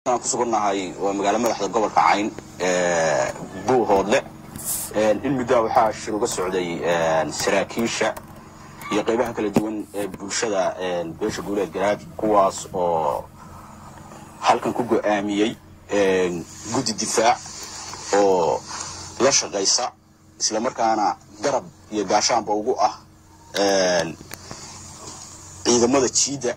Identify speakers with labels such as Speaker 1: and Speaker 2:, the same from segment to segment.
Speaker 1: aan ku sugannahay waa magaalo madaxda gobolka cayn buuhoodle in muddaa waxaa shir uga socday saraakiisha iyo qaybaha kala duwan ee bulshada beesha guuleed garaad kuwaas oo halkan ku go'aamiyey guddi difaac oo la shaqaysa islamarkaana garab iyo gaashaanba ugu ah ciidamada jiidda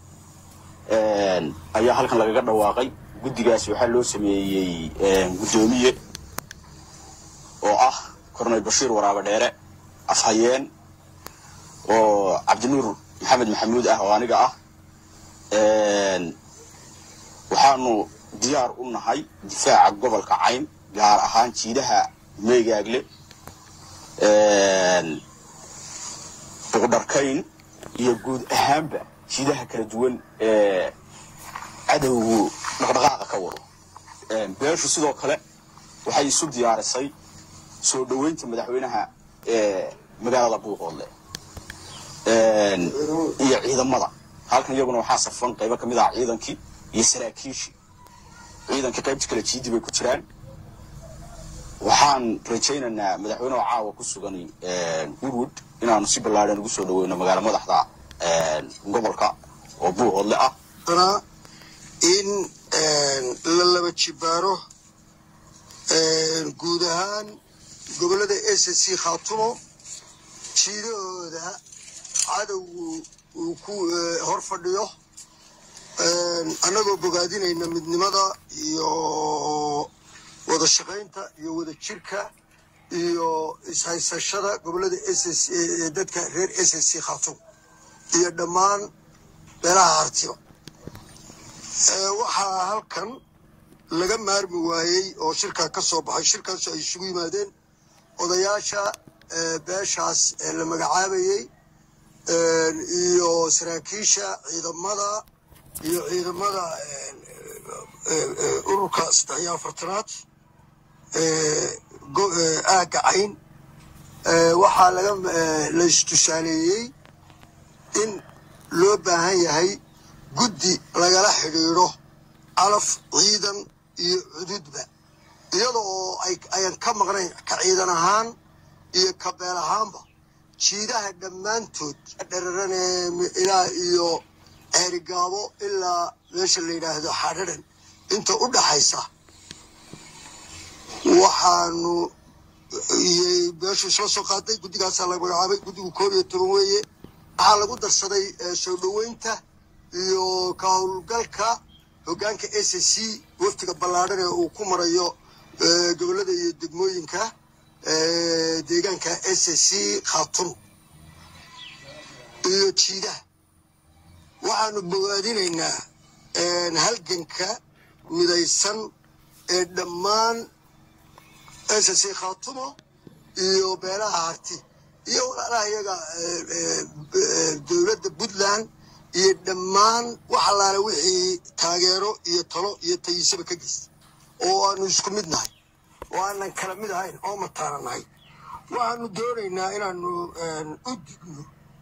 Speaker 1: ayaa halkan lagaga dhawaaqay guddigaasi waxaa loo sameeyey guddoomiye oo ah korneyl bashiir waraabe dheere afhayeen oo cabdinuur maxamed maxamuud ah oo aniga ah waxaanu diyaar u nahay difaaca gobolka cayn gaar ahaan jiidaha meegaagle buqdharkayn iyo guud ahaanba jiidaha kala duwan ee cadowgu dhaqdhaqaaqa ka wado beeshu sidoo kale waxay isu diyaarisay soo dhoweynta madaxweynaha ee magaalada buuqoodle iyo ciidamada halkan iyaguna waxaa safan qaybo ka mid ah ciidankii iyo saraakiishii ciidankii qaybta kale jiidi bay ku jiraan waxaan rajaynaynaa madaxweyneha caawa ku sugan woodwood inaanu si ballaadhan ugu soo dhaweyno magaalo madaxda gobolka oo buuhoodle ah
Speaker 2: in la laba jibaaro guud ahaan gobollada s c khaatumo jiidahooda cadowgu uu ku hor fadhiyo annagoo bogaadinayna midnimada iyo wada shaqaynta iyo wada jirka iyo ishaysashada gobollada s dadka reer s c khaatumo iyo dhammaan beelaha hartiba waxaa halkan laga maarmi waayey oo shirkaa ka soo baxay shirkaasu ay isugu yimaadeen odayaasha beeshaas la magacaabayey iyo saraakiisha ciidamada iyo ciidamada ururka saddex iyo afartanaad aagga cayn waxaa laga la istusaaleeyey in loo baahan yahay guddi lagala xidhiidho calaf ciidan iyo cududba iyada oo ayan ka maqnayn ka ciidan ahaan iyo ka beel ahaanba jiidaha dhammaantood dherarane ilaa iyo ceerigaabo ilaa meesha la yidhaahdo xadhadan inta u dhaxaysa waxaanu beeshu isla soo qaaday guddigaasaa la magacaabay guddigu koob iyo toban weeye waxaa lagu darsaday soo dhoweynta iyo ka howlgalka hoggaanka s c waftiga ballaadhan ee uu ku marayo gobollada iyo degmooyinka deegaanka s c khaatun iyo jiidaha waxaanu bogaadinaynaa halganka midaysan ee dhammaan s c khaatumo iyo beelaha harti iyo walaalaha iyaga dowladda puntland iyo dhammaan wax allaale wixii taageero iyo talo iyo tayisaba ka geysta oo aanu isku mid nahay oo aanan kala mid ahayn oo mataana nahay waxaanu doonaynaa inaanu u digno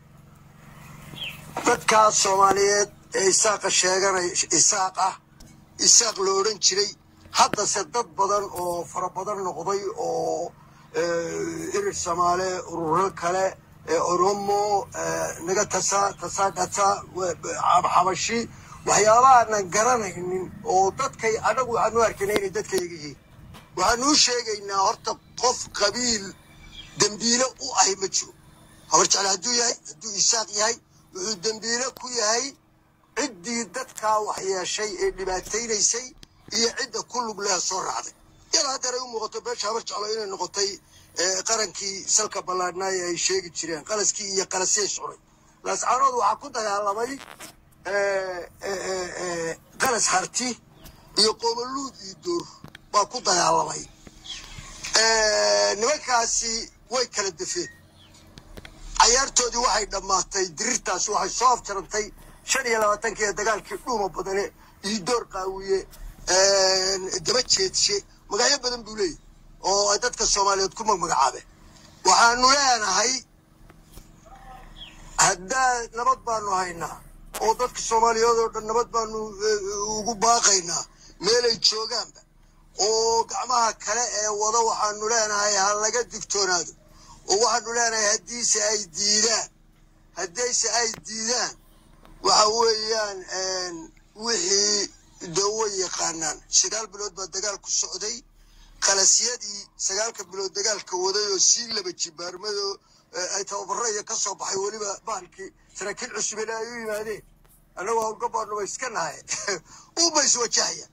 Speaker 2: dadkaas soomaaliyeed ee isaaqa sheeganay isaaq ah isaaq lo odhan jiray haddase dad badan oo fara badan noqday oo irir soomaale ururo kale oromo naga tasa tasadhata xabashi waxyaabahaanan garanaynin oo dadkay anagu waxaanu arkayna inay dadkayaga yihiin waxaanu u sheegaynaa horta qof qabiil dembiile u ahy ma jiro habar jecle hadduu yahay hadduu isaaq yahay wuxuu dembiile ku yahay ciddii dadkaa wax yeeshay ee dhibaataynaysay iyo cidda ku lug leh soo raacday yada haddeer ay u muuqato beesha habar jeclo inay noqotay qarankii salka ballaadhnaaye ay sheegi jireen qalaskii iyo qalasiyay socday laascaanood waxaa ku dagaalamay qalas harti iyo qoomoluud iyo door baa ku dagaalamay nimankaasi way kala defeen cayaartoodii waxay dhammaatay dirirtaasi waxay soo afjarantay shan iyo labaatankii ee dagaalkii dhuuma badane iyo door qaawiye daba jeedshe magacyo badan buu leeyahy oo ay dadka soomaaliyeed ku magmagacaabeen waxaanu leenahay haddaa nabad baanu haynaa oo dadka soomaaliyeed oo dhan nabad baanu ugu baaqaynaa meelay joogaanba oo gacmaha kale ee wada waxaanu leenahay ha laga digtoonaado oo waxaanu leenahay haddiise ay diidaan haddayse ay diidaan waxa weeyaan wixii dawo yaqaanaan sagaal bilood baa dagaal ku socday qalasyadii sagaalka bilood dagaalka waday oo sii laba jibaarmado ay tababaro iyo ka soo baxay weliba bahalkii saraakiil cusubele ay u yimaadeen annagoo howlgabaadnuba iska nahay uba iswajahaya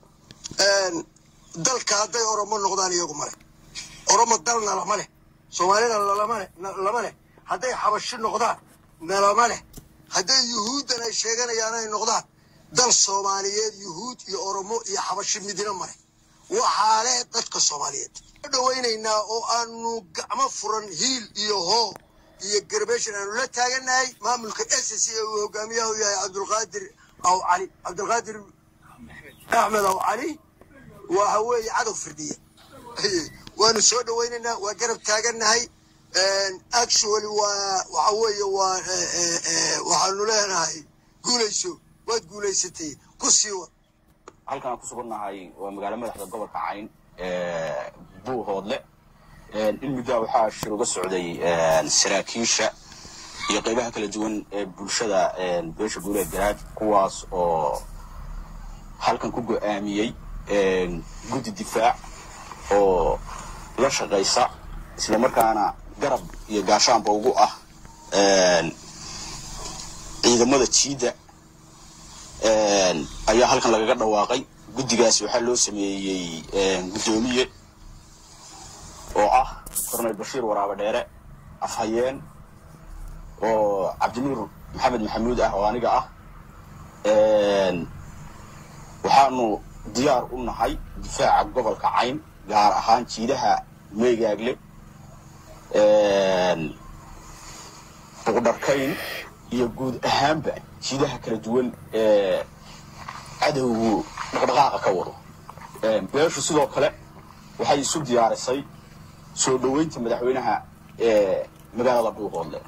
Speaker 2: dalka hadday oromo noqdaan iyagu male oromo dalna lama leh soomaalina lama leh hadday xabashi noqdaan nalama leh hadday yuhuuddan ay sheeganayaan ay noqdaan dal soomaaliyeed yuhuud iyo oromo iyo xabashi midina male waxaa leh dadka soomaaliyeed dhawaynaynaa oo aanu gacmo furan hiil iyo hoo iyo garbeeshan aanu la taaganahay maamulka s c ee uu hogaamiyaha u yahay cabdulqaadir aw cali cabdulqaadir axmed aw cali waxa weeye cadow firdhiya waanu soo dhawaynaynaa waa garab taaganahay actually waa waxa weeye waa waxaanu leenahay guulayso waad guulaysatay ku sii wad
Speaker 1: halkan aan ku sugannahay waa magaalo madaxda gobolka cayn buuhoodle in muddaa waxaa shir uga socday saraakiisha iyo qaybaha kala duwan ee bulshada beesha guuleed garaad kuwaas oo halkan ku go'aamiyey guddi difaac oo la shaqaysa isla markaana garab iyo gaashaanba ugu ah ciidamada jiidda ayaa halkan lagaga dhawaaqay guddigaasi waxaa loo sameeyey guddoomiye oo ah korneyl bashiir waraaba dheere afhayeen oo cabdinuur maxamed maxamuud ah oo aniga ah waxaanu diyaar u nahay difaaca gobolka cayn gaar ahaan jiidaha meegaagle buqdharkayn iyo guud ahaanba jiidaha kala duwan ee cadowgu dhaqdhaqaaqa ka wado beeshu sidoo kale waxay isu diyaarisay soo dhoweynta madaxweynaha ee magaalada buuqoodle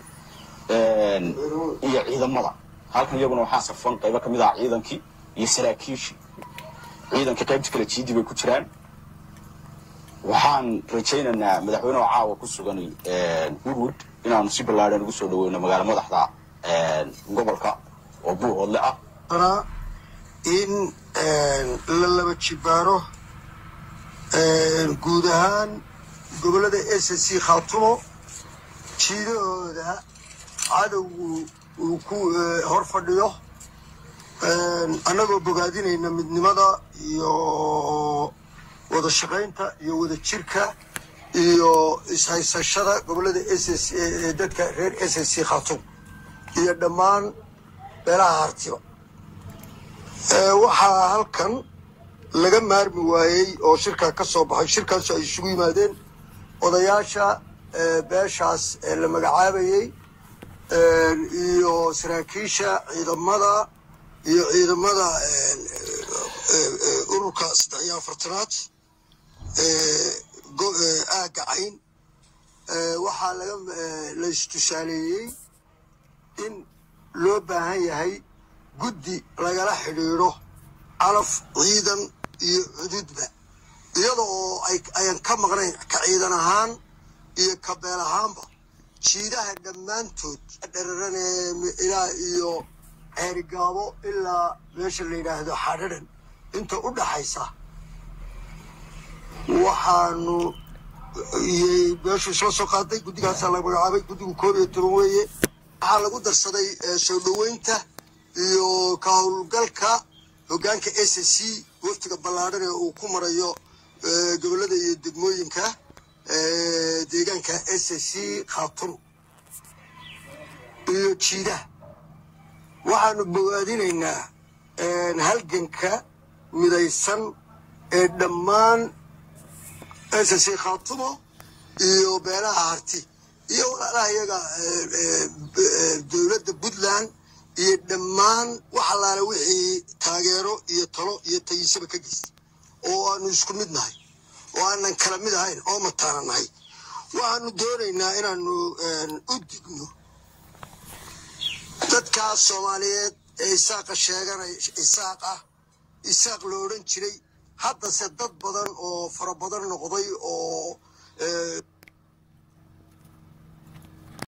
Speaker 1: iyo ciidamada halkan iyaguna waxaa safan qaybo ka mid ah ciidankii iyo saraakiishii ciidankii qaybta kale jiidii bay ku jiraan waxaan rajaynaynaa madaxweyneha caawa ku sugan woodwood inaanu si ballaadhan ugu soo dhaweyno magaalo madaxda gobolka oo buuhoodle ah
Speaker 2: in la laba jibaaro guud ahaan gobollada s c khaatumo jiidahooda cadowgu uu ku hor fadhiyo annagoo bogaadinayna midnimada iyo wada shaqaynta iyo wada jirka iyo ishaysashada gobollada s c ee dadka reer s c khaatumo iyo dhammaan beelaha hartiba waxaa halkan laga maarmi waayey oo shirkaa ka soo baxay shirkaasoo ay isugu yimaadeen odayaasha beeshaas ee la magacaabayey iyo saraakiisha ciidamada iyo ciidamada ururka saddex iyo afartanaad aagga cayn waxaa laga la istusaaleeyey in loo baahan yahay guddi lagala xidhiidho calaf ciidan iyo cududba iyada oo ayan ka maqnayn ka ciidan ahaan iyo ka beel ahaanba jiidaha dhammaantood dhararanee ilaa iyo ceerigaabo ilaa meesha la yidhaahdo xadharan inta u dhaxaysa waxaanu meeshu isla soo qaaday guddigaasaa la magacaabay guddigu koob iyo toban weeye waxaa lagu darsaday soo dhoweynta iyo ka howlgalka hoggaanka s c waftiga ballaadhan ee uu ku marayo gobollada iyo degmooyinka deegaanka s c khaatun iyo jiidaha waxaanu bogaadinaynaa halganka midaysan ee dhammaan s c khaatumo iyo beelaha harti iyo walaalaha iyaga dowladda puntland iyo dhammaan wax allaale wixii taageero iyo talo iyo tayisaba ka geystay oo aanu isku mid nahay oo aanan kala mid ahayn oo mataana nahay waxaanu doonaynaa inaanu u digno dadkaas soomaaliyeed ee isaaqa sheeganay isaaq ah isaaq lo odhan jiray haddase dad badan oo fara badan noqday oo